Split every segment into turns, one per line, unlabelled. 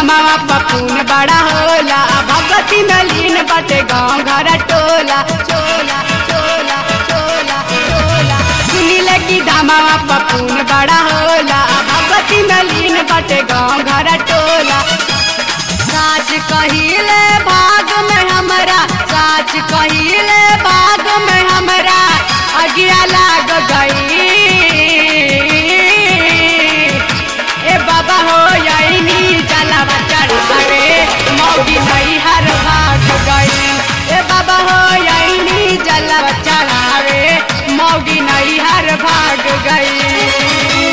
दामावा पपून बड़ा होला भगवती नलीन बटे गाँव घर टोला चोला चोला चोला चोला सुनी लगी दामावा पपून बड़ा होला भगवती नलीन बटे गाँव घर टोला साच कहिले भाग में हमरा साच कहिले भाग में हमरा अगिया लाग गई ए बाबा हो यही जलावा चढ़ावे मौगी नहीं हर भाग गई ए बाबा हो यही जलावा चढ़ावे मौगी नहीं हर भाग गई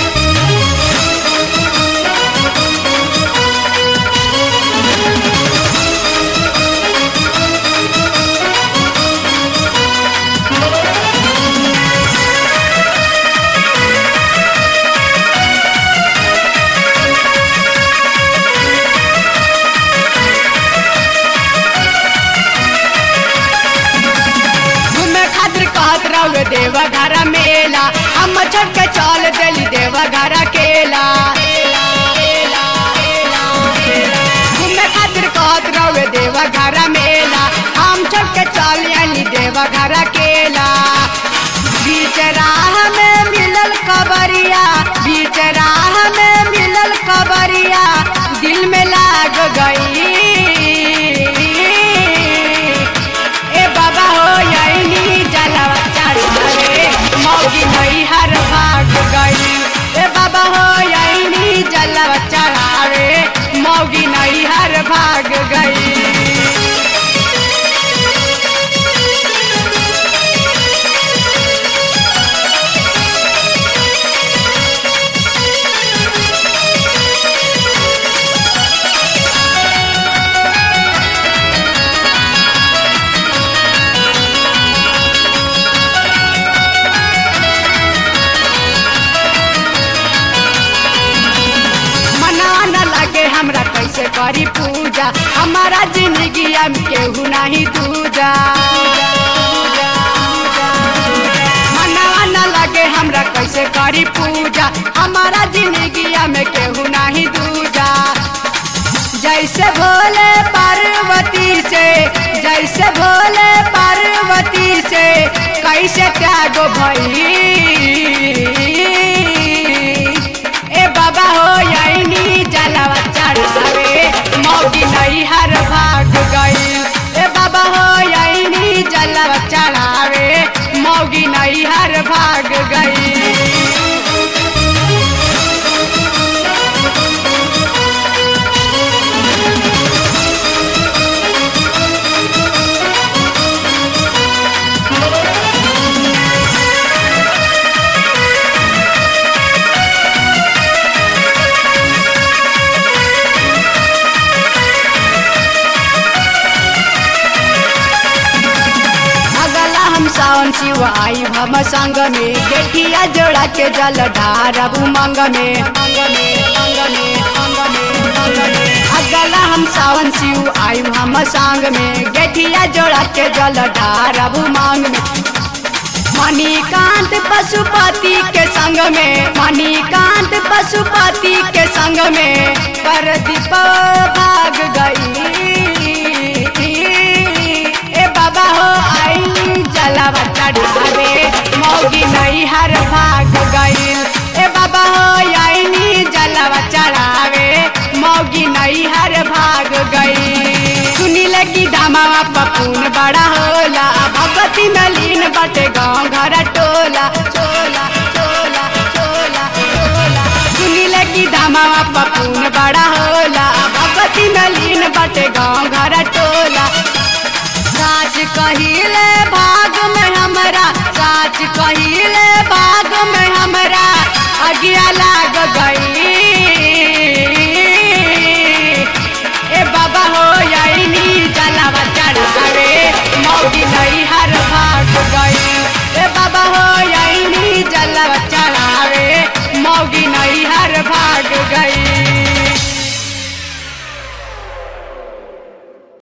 घूमे खातिर कहत रहो देवा घर मेला हम छोड़ के चल देली देवा घर केला घूमे खातिर कहत रहो देवा घर मेला हम छोड़ के चल आली देवा घर केला बीच राह में मिलल कबरिया बीच राह में मिलल कबरिया दिल में लाग गई ए बाबा हो यही जलावा चढ़ावे मौगी नहीं हर भाग गई ए बाबा हो यही जलावा चढ़ावे मौगी नहीं हर भाग गई मना न लगे हमरा कैसे करी पूजा हमारा जिंदगी में केहू नहीं दूजा मना न लगे हमरा कैसे करी पूजा हमारा जिंदगी में केहू नहीं दूजा जैसे भोले पार्वती से जैसे भोले पार्वती से कैसे त्याग भई ए बाबा हो यही जलावा चढ़ावे मौगी नहीं हर भाग गई ए बाबा हो यही जलावा चढ़ावे मौगी नहीं हर भाग गई अगला हम सावन शिव आई हम संग में गेठिया जोड़ा के जल ढारब उमंग में अगला हम सावन शिव आई हम संग में गेठिया जोड़ा के जल ढारब उमंग में मणिकांत पशुपति के संग में मणिकांत पशुपति के संग में कर दीप भाग गई ए बाबा हो आई जलावा चढ़ावे मौगी नहीं हर भाग गई ए बाबा हो आई जलावा चढ़ावे मौगी नहीं हर भाग गई सुनी लगी दामावा पपून बड़ा होला भगवती नलीन बटे गाँव घर टोला चोला चोला चोला चोला सुनी लगी दामावा पपून बड़ा होला भगवती नलीन बटे गाँव घर टोला साच कहिले